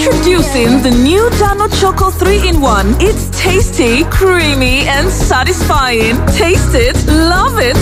Introducing the new Dano Choco 3 in 1. It's tasty, creamy, and satisfying. Taste it, love it.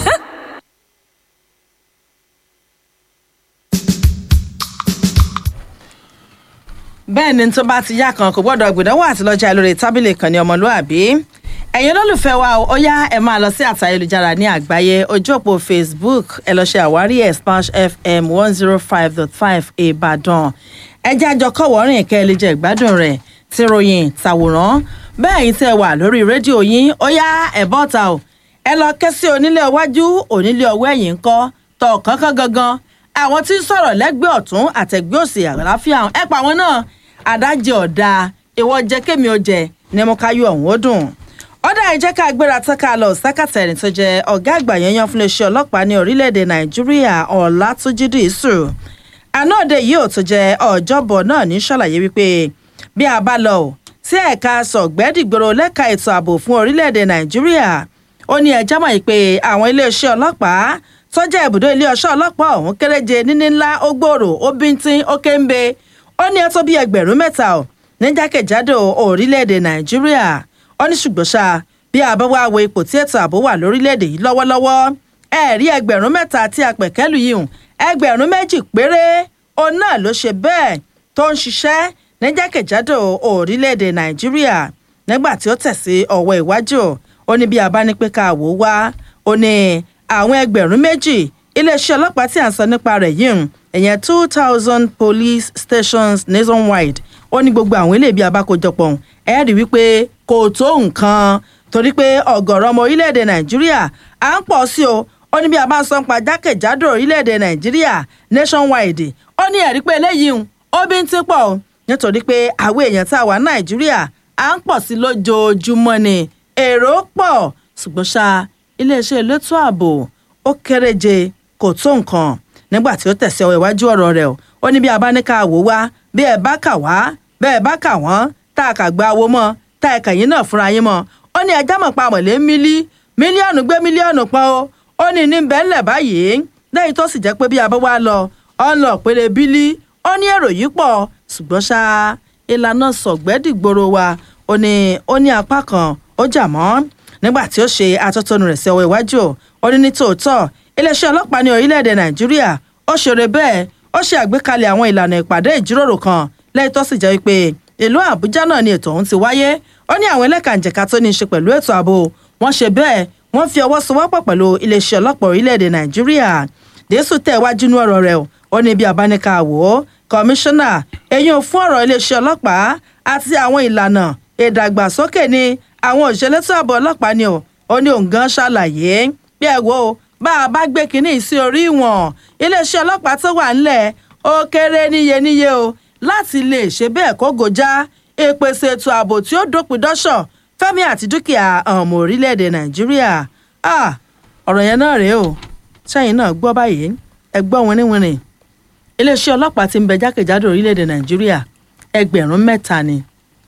bẹ́ẹ̀ ni tó bá ti yá kan kò gbọ́dọ̀ gbìdánwò àti lọ́jà lórí tábìlì kan ní ọmọlúàbí ẹ̀yin olólùfẹ́ wa ó yá ẹ máa lọ sí àtà ayélujára ní àgbáyé ojú òpó facebook ẹ lọ ṣe àwárí ẹ̀ splash fm one zero five dot five ìbàdàn ẹ jẹ́ àjọ kọ̀wọ́rìn kẹ́ ẹ lè jẹ́ ìgbádùn rẹ̀ ti ròyìn tàwòrán bẹ́ẹ̀ yín tẹ́ wà lórí rédíò yín ó yá ẹ̀ bọ́ta o ẹ lọ ké sí onílé iwájú onílé ọwọ́ ẹ̀yìn ńkọ́ tọ̀ kánkán gangan àwọn tí ń sọ̀rọ̀ lẹ́gbẹ̀ẹ́ ọ̀tún àtẹ̀gbẹ́ òsì àlàáfíà ẹ pa àwọn náà adájẹ́ ọ̀dà ìwọ jẹ́ kémi ó jẹ ní mo ká yọ ọ̀hún ó dùn. ọ̀dà ìjẹ́ ká gbéra tán ká lọ sákàtà ẹni tó jẹ́ ọ̀gá àgbà yanyan fún iléeṣẹ́ ọlọ́pàá ní orílẹ̀-èdè nàìjíríà ọ̀làtúnjì dìísù. àná òde yìí ò tó jẹ́ ọ̀jọ́bọ̀ náà ní ṣàlàyé wípé bí a bá lọ sí ẹ̀ka sọ̀gbẹ́dìgbòrò lẹ́ka ètò ààbò fún orílẹ̀-èdè nàìjíríà ó ní ẹjọ́ mọ̀ pé àwọn iléeṣẹ́ ọlọ́pàá tọ́jà ibùdó iléeṣẹ́ ọlọ́pàá ọ̀hún kéréje níní ńlá ó gbòòrò ó bíntín ó kéńbe ó ní ẹ tó bí ẹgbẹ̀rún mẹ́ta ọ̀ ní jákèjádò orílẹ̀-èdè nàìjíríà ó ní ṣùgbọ́n ṣá bí a bá wá wo ipò tí ètò ààbò wà lórílẹ̀-èdè yìí lọ́wọ́lọ́wọ́ ẹ rí ẹgbẹ̀rún mẹ́ta tí a pẹ̀kẹ́lù yìí hùn ẹgbẹ̀rún méjì péré òun náà ló ṣe bẹ́ẹ̀ tó ń ṣiṣẹ́ ní jákèjádò orílẹ̀-èdè nàìjíríà nígbà tí ó tẹ̀ sí ọwọ́ iwájú ó ní bí a bá ní pé ká wò ó wá ó ní àwọn ẹgbẹ̀rún méjì iléeṣẹ́ ọlọ́pàá tí à ń sọ nípa rẹ̀ yìí hùn ìyẹn two thousand police stations nationwide ó ní gbogbo àwọn ilé ibi abákojọpọ̀ ẹ rí wípé kò tó nǹkan torí pé ọ̀gọ̀rọ̀ ọmọ orílẹ̀-èdè nàìjíríà à ń pọ̀ sí o ó ní bí a bá ń sọ pa jákèjádò orílẹ̀-èdè nàìjíríà nationwide ó ní ẹ̀rí pé eléyìí ó bí ń tí pọ̀ o nítorí pé àwọn èèyàn tá a wà nàìjíríà à ń pọ̀ sí lójoojúmọ́ ni èrò pọ̀ ṣùgbọ́n ṣá iléeṣẹ́ elétò ààbò ó kéréje kò tó nǹkan nígbà tí ó tẹ̀sí ọwọ́ iwájú ọ̀rọ̀ rẹ̀ ó ní bí a bá ní ká wò wá bí ẹ bá kà wá bẹ́ẹ̀ bá kà wọ́n tá a kà gba owó mọ́ tá ẹ̀ka yín náà fúnra yín mọ́ ó ní ẹjá mọ̀ pa mọ̀lẹ́ mílí mílíọ̀nù gbé mílíọ̀nù pọ́n o ó ní ní bẹ́ẹ̀lẹ̀ báyìí lẹ́yìn tó sì jẹ́ pé bí a bá wá lọ ọ̀ ń lọ péré bílí ó ní èrò yìí pọ̀ ṣùgbọ́n ṣá ìlànà sọ̀gbẹ́dìgboro wa ó ní ó ní apá kan ó jà mọ́ nígbà tí ó ṣe atótónu rẹ̀ sí ọwọ́ iwájú ó ní ní tòótọ́ iléeṣẹ́ ọlọ́pàá ní orílẹ̀-èdè nàìjíríà ó ṣeré bẹ́ẹ̀ ó ṣe àgbékalẹ̀ àwọn ìlànà ìpàdé ìjíròrò kan lẹ́yìn tó sì jẹ́ wípé ìlú àbújá náà ni ètò ọ̀hún ti wáyé ó ní àwọn ẹlẹ́kànjẹ̀ka tó ní í ṣe pẹ̀lú ètò ààbò wọ́n ṣe bẹ́ẹ̀ wọ́n fi ọwọ́ sowọ́pọ̀ pẹ̀lú iléeṣẹ́ ọlọ́pàá orílẹ̀-èdè nàìjíríà dẹ́sù tẹ̀ wájú nú ọ̀rọ̀ rẹ̀ ó ní bí abáníkà wò ó kọmíṣánná eyín fún ọ̀rọ̀ iléeṣẹ́ ọlọ́pàá àti àwọn ìlànà ìdàgbàsókè ni àwọn òṣèlétò ààbò ọlọ́pàá ni ó ní òǹgán ṣàlàyé bí ẹ wo bá a bá gbé kínní sí orí ìwọ̀n iléeṣẹ́ ọlọ́pàá tó wà ńlẹ̀ ó kéré níye níye o láti lè ṣe bẹ́ẹ̀ kó gòjá ìpèsè ètò ààbò tí ó dópin dọ́ṣọ̀ fẹ́mi àti dúkìá ọmọ orílẹ̀-èdè nàìjíríà ọ̀rọ̀ yẹn náà rèé o sẹ́yìn náà gbọ́ báyìí ẹ gbọ́ wínníwínní iléeṣẹ́ ọlọ́pàá ti ń bẹ jákèjádò orílẹ̀-èdè nàìjíríà ẹgbẹ̀rún mẹ́ta ni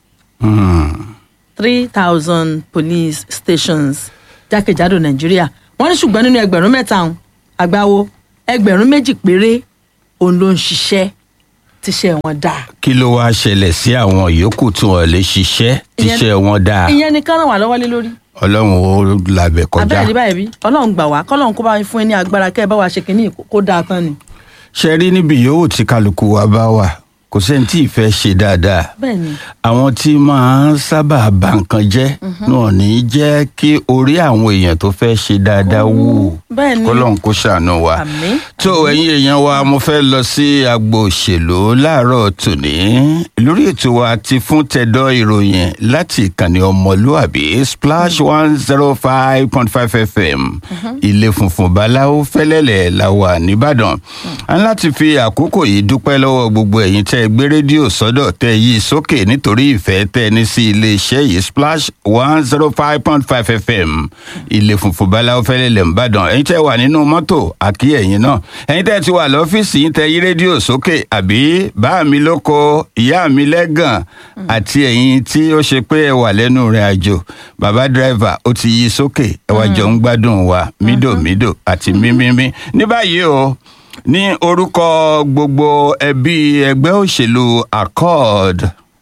three thousand police stations jákèjádò nàìjíríà wọ́n ní ṣùgbọ́n nínú ẹgbẹ̀rún mẹ́ta ọ̀hún àgbáwo ẹgbẹ̀rún méjì péré òun ló ń ṣiṣẹ́ tíṣẹ́ wọn dáa. kí ló wáá ṣẹlẹ̀ sí àwọn yòókù tí wọ́n lè ṣiṣẹ́ tíṣẹ́ wọn dáa ìyẹn ni kán ràn wá lọ́wọ́ lé lórí. ọlọ́run ó làbẹ̀ kọjá. abẹ́rẹ́ ní báyìí bí ọlọ́run gbà wá kọ́lọ́run kó bá fún yín ní agbára kẹ́ ẹ bá wa ṣe kínní kó dáa tán ni. ṣe rí níbi yòówù tí kálukú wa bá wà kò sẹ́ni tí ì fẹ́ ṣe dáadáa bẹ́ẹ̀ni àwọn tí máa ń sábà bà nǹkan jẹ́ náà ní í jẹ́ kí orí àwọn èèyàn tó fẹ́ ṣe dáadáa wù bẹ́ẹ̀ni kọ́lọ́n kó ṣàánú wa àmín tó ẹ̀yin èèyàn wa mo fẹ́ lọ sí agbo òṣèlú láàárọ̀ tòní lórí ètò wa ti fún tẹ̀dọ̀ ìròyìn láti ìkànnì ọmọlúàbí splash one zero five point five fm ilé funfun báláwo fẹ́lẹ́lẹ̀ la wà nìbàdàn a ní láti fi àkókò yìí dúpẹ́ lọ́wọ́ gbogbo ẹ̀yin tẹ́ ẹ gbé rédíò sọ́dọ̀ tẹ́ ẹ yí sókè nítorí ìfẹ́ tẹ́ ẹ ní sí iléeṣẹ́ yìí splash one zero five point five fm ilé funfun báláwo fẹ́lẹ́lẹ̀ nìbàdàn ẹ̀yin tẹ́ wà nínú mọ́tò àkí ẹ̀yin náà ẹ̀yin tẹ́ ti wà lọ́fíìsì yín tẹ́ yí rédíò sókè àbí bá mi lóko ìyá mi lẹ́gàn àti ẹ̀yin tí ó ṣe pé ẹ wà lẹ́nu rìn àjò bàbá dírẹ́fà ó ti yí sókè ẹ wá jọ ń gbádùn wa mídòmídò àti mímímí ní báyìí o ní orúkọ gbogbo ẹbí ẹgbẹ́ òṣèlú accord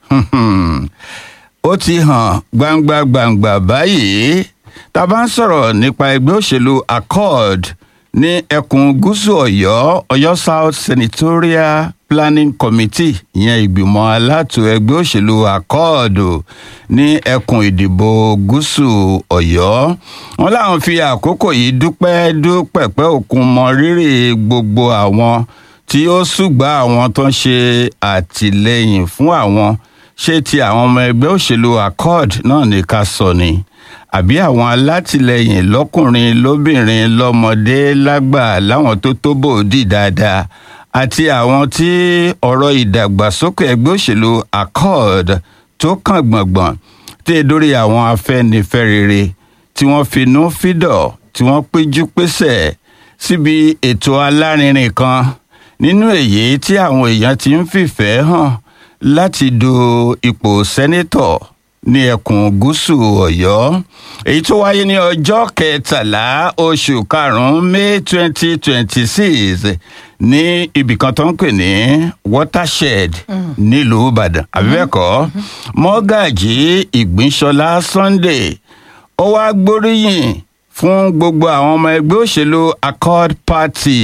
ó ti hàn gbangba gbangba báyìí tá a bá ń sọ̀rọ̀ nípa ẹgbẹ́ òṣèlú accord ní ẹkùn gúúsù ọ̀yọ́ ọ̀yọ́ south senatorial planning committee ìyẹn ìgbìmọ̀ aláàtò ẹgbẹ́ òṣèlú accord ní ẹkùn ìdìbò gúúsù ọ̀yọ́ wọn làwọn fi àkókò yìí dúpẹ́ dúpẹ́pẹ́ òkun mọ rírì gbogbo àwọn tí ó ṣùgbọ́n àwọn tó ń ṣe àtìlẹ́yìn fún àwọn ṣé ti àwọn ọmọ ẹgbẹ́ òṣèlú accord náà ní ká sọ ni àbí àwọn alátìlẹyìn lọkùnrin lóbìnrin lọmọdé lágbà láwọn tó tó bòódì dáadáa àti àwọn tí ọ̀rọ̀ ìdàgbàsókè ẹgbẹ́ òṣèlú accord tó kàn gbọ̀ngbọ̀n tí e dórí àwọn afẹ́nifẹ́rere tí wọ́n finú fídọ̀ tí wọ́n péjú pésẹ̀ síbi ètò alárinrin kan nínú èyí tí àwọn èèyàn ti ń fìfẹ́ hàn láti du ipò sẹ́nítọ̀ ní ẹkùn gúúsù ọ̀yọ́ èyí tó wáyé ní ọjọ́ kẹtàlá oṣù karùn-ún may twenty twenty six ní ibìkan tó ń pè ní watershed nílùú ìbàdàn àbíbẹ́ẹ̀kọ́ mọ́gàjì ìgbínsọlá sunday ó wá gbóríyìn fún gbogbo àwọn ọmọ ẹgbẹ́ òṣèlú accord party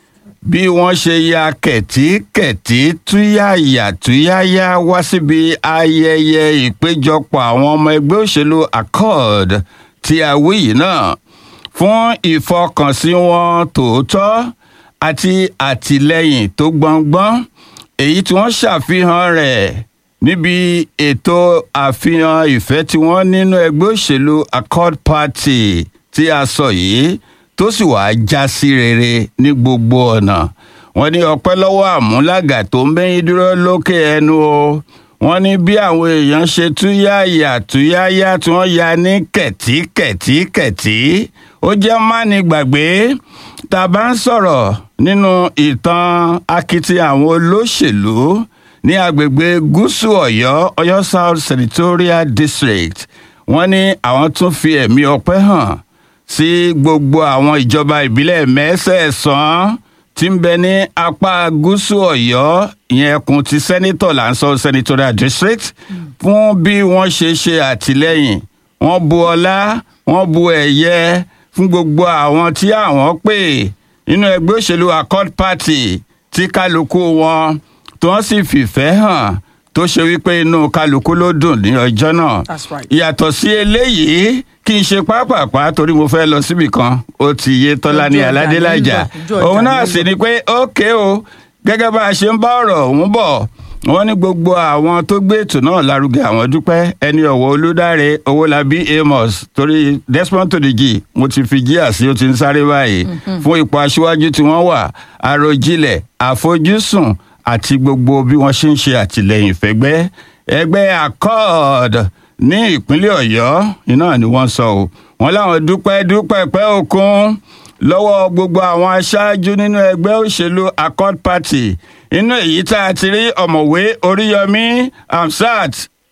bí wọ́n ṣe ya kẹ̀tíkẹ̀tí túyàyà túyàyà wá síbi ayẹyẹ ìpéjọpọ̀ àwọn ọmọ ẹgbẹ́ òṣèlú accord tí a wí yìí náà fún ìfọkànsí wọn tòótọ́ àti àtìlẹ́yìn tó gbọngbọ́n èyí tí wọ́n ṣàfihàn rẹ̀ níbi ètò àfihàn ìfẹ́ tí wọ́n nínú ẹgbẹ́ òṣèlú accord party tí a sọ yìí tó sì wàá já sí rere ní gbogbo ọ̀nà wọ́n ní ọpẹ́ lọ́wọ́ àmúlàgà tó ń bẹ́yìn dúró lókè ẹnu o wọ́n ní bí àwọn èèyàn ṣe túyàyà túyàyà tí wọ́n ya ní kẹ̀tíkẹ̀tíkẹ̀tí ó jẹ́ máni gbàgbé tá a bá ń sọ̀rọ̀ nínú ìtàn akitiyan àwọn olóṣèlú ní agbègbè gúúsù ọ̀yọ́ ọ̀yọ́ south senatorial district wọ́n ní àwọn tún fi ẹ̀mí ọpẹ́ hàn sí gbogbo àwọn ìjọba ìbílẹ̀ mẹ́sẹ̀ẹ̀sán tí ń bẹ ní apá gúúsù ọ̀yọ́ ìyẹn ẹkùn ti sẹ́nitọ̀ là ń sọ senatorial district fún bí wọ́n ṣe ṣe àtìlẹ́yìn wọ́n bu ọlá wọ́n bu ẹ̀yẹ fún gbogbo àwọn tí àwọn pè nínú ẹgbẹ́ òṣèlú accord party tí kálukú wọn tí wọ́n sì fìfẹ́ hàn tó ṣe wípé inú kálukú ló dùn ní ọjọ́ náà That's right. ìyàtọ̀ sí eléyìí kí n ṣe pápápá torí mo fẹ́ lọ síbì kan ó ti yé tọ́lá ní Ojú ọjà aládélájà nílò, ojú ọjà òun náà nílò. sì ni pé ókè o gẹ́gẹ́ bá a ṣe ń bá ọ̀rọ̀ òun bọ̀ wọ́n ní gbogbo àwọn tó gbé ètò náà lárugẹ àwọn dúpẹ́ ẹni ọ̀wọ́ olúdáre owólabí amos torí desmond tòdìjì mo ti fi jíà sí ó ti ń sáré báyìí fún ipò aṣíwájú tí wọ́n wà àròjinlẹ̀ àfojúsùn àti gbogbo bí wọ́n ṣe ń ṣe àtìlẹ́yìn fẹ́gbẹ́ ẹgbẹ́ accord ní ìpínlẹ̀ ọ̀yọ́ iná ni wọ́n sọ o wọ́n láwọn dúpẹ́ dúpẹ́ pẹ́ òkun lọ́wọ́ gbogbo àwọn aṣáájú nínú ẹgbẹ́ òṣèlú accord party inú èyí tá a ti rí ọ̀mọ̀wé oríyọmí hamsat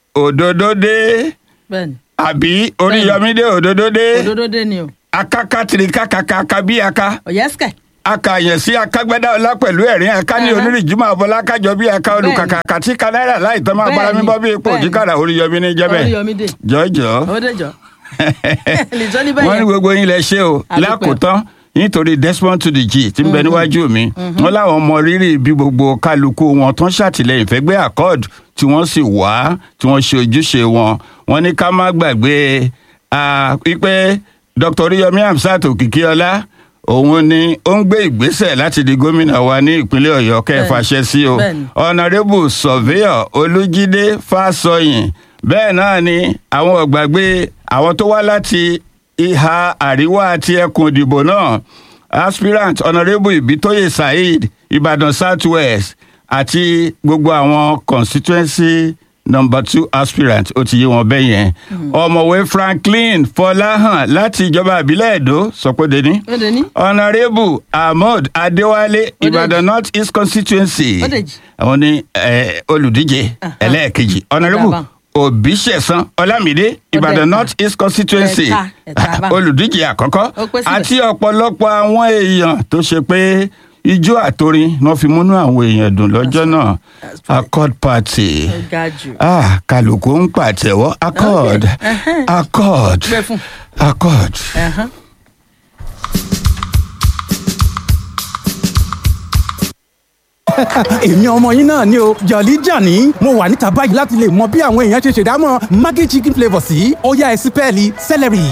òdòdódé bẹ́ẹ̀ni àbí oríyọmí dé òdòdódé òdodo dé ni o akákátìrì kákàkàkà bí aka ọ̀yẹ́sìkẹ̀ akàyàn sí akágbádá ọlá pẹ̀lú ẹ̀rín aká ní Ẹhẹ́. onírìjùmọ̀ àbọ̀lá kájọ bí aka olùkàkà kàtí ka náírà láì tán máa bára mi bọ́ bí epo Bẹ́ẹ̀ni, òjìkàrà oríyọmí ní jẹ́bẹ̀ Oríyọmí dé. jọjọ ó dé jọ lìjọ́ ní wọ́n ní bẹ́ẹ̀ gbogbo yín lẹ ṣe o Àdúpẹ́. lákòótán nítorí desmond to the g tí ń bẹ níwájú mi wọn láwọn mọ rírì bí gbogbo kálukú wọn tó ń ṣàtìlẹyìn fẹgbẹ accord tí wọn sì wá tí wọn ṣe ojúṣe wọn wọn ní ká má gbàgbé ah, wípé dr oríyọmí hamsat òkìkíọlá òun ni ó ń gbé ìgbésẹ̀ láti di gómìnà wa ní ìpínlẹ̀ ọ̀yọ́ kẹfàṣẹ sí o Bẹ́ẹ̀ni. honourable surveyor olújídé fásọyìn bẹ́ẹ̀ náà ni àwọn ọ̀gbàgbé àwọn tó wá láti ìhà àríwá àti ẹkùn ìdìbò náà aspirant honourable ibitoye saheed ìbàdàn south west àti gbogbo àwọn constituency number two aspirant ó ti yé wọn bẹ́ẹ̀ yẹn ọ̀mọ̀wé franklin fọláhàn láti ìjọba ìbílẹ̀ èdò sọpọ́dé ní ó dé ní honourable ahmed adéwálé Ó ìbàdàn north east constituency Ó dèjì. àwọn ní eh, olùdíje ẹlẹ́ẹ̀kejì honourable Dàbà. òbíṣẹ̀sán ọlámídé ìbàdàn ẹ̀ka. north east constituency Ẹ̀ka, ẹ̀ka bá. olùdíje àkọ́kọ́ Ó pé síbẹ̀. àti ọ̀pọ̀lọpọ̀ àwọn èèyàn tó ṣe pé ijó àtorin ni wọ́n fi múnú àwọn èèyàn dùn lọ́jọ́ náà accord party Ó ga jù. ah kálukú ń pàtẹ́wọ́ accord ẹhẹ́n. accord Gbé fún. accord. Ẹ̀hán. èmi ọmọ yín náà ni o jọ̀lí jàní mo wà níta báyìí láti lè mọ bí àwọn èèyàn ṣe ṣèdámọ̀ maggi chicken flavour sí ó yá ẹ sí pẹ́ẹ́lí celery.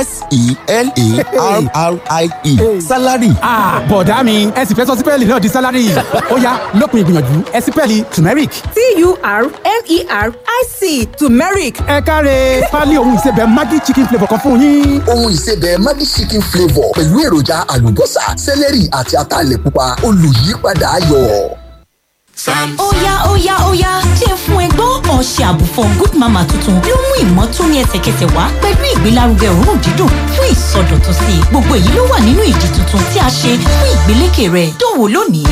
s-e-l-a-r-r-i-e salary ah bọ̀dá mi ẹ sì fẹ́ sọ sí pẹ́ẹ́lì náà di salary ó yá lópin ìgbìyànjú ẹ sí pẹ́ẹ́lì turmeric. T-U-R-M-E-R-I-C turmeric. ẹ káre pálí ohun ìsebẹ̀ maggi chicken flavour kan fún yín. ohun ìsebẹ̀ maggi chicken flavour pẹ̀lú èròjà àlùbọ́sà sẹ́lẹ̀rì àti ataalẹ̀ pupa olùyípadà ayọ̀. Óyá óyá óyá jẹ́ fún ẹgbọ́n ọ̀ṣẹ́ àbùfọ̀ good mama tuntun ló mú ìmọ́tóní ẹsẹ̀kẹsẹ̀ wá pẹ̀lú ìgbélárugẹ òórùn dídùn fún ìsọdọ̀tun sí i gbogbo èyí ló wà nínú ìdí tuntun tí a ṣe fún ìgbélékè rẹ̀ dánwò lónìí.